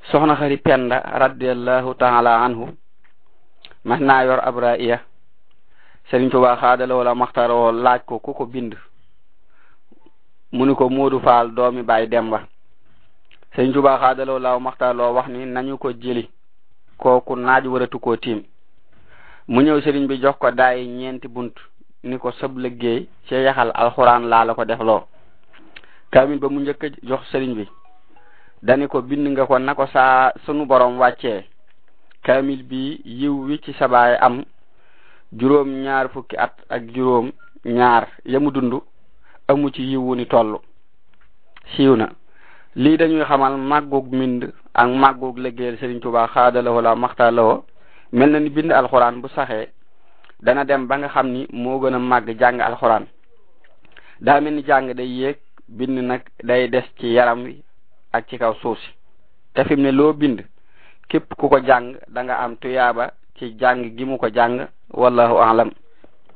soxna xari penda radiallahu taala anhu mas naa yor ab ra'iya Sëriñ Tuubaa xaadala wala maxtaroo laaj ko ku ko bind mu ni ko Moodu Faal doomi Baay Demba Sëriñ Tuubaa xaadala wala maxtaroo wax ni nañu ko jëli kooku naaj waratu koo tiim mu ñëw sëriñ bi jox ko daay ñeenti bunt ni ko sëb liggéey ci yaxal alxuraan laa la ko def loo kaamil ba mu njëkk jox sëriñ bi dani ko bind nga ko na ko saa sunu borom wàccee kaamil bi yiw wi ci sabaay am juróom ñaar fukki at ak juróom ñaar yamu dund amu ci yiwu ni toll siiw na lii dañuy xamal màggug mbind ak màggug liggéeyal Sëriñ Tuubaa xaadalawoo la maxtalawoo mel na ni bind alxuraan bu saxee dana dem ba nga xam ni moo gën a màgg jàng alxuraan daa mel ni jàng day yéeg bind nag day des ci yaram wi ak ci kaw suuf si te fi mu ne loo bind képp ku ko jàng da nga am tuyaaba ci jàng gi mu ko jàng wallahu alam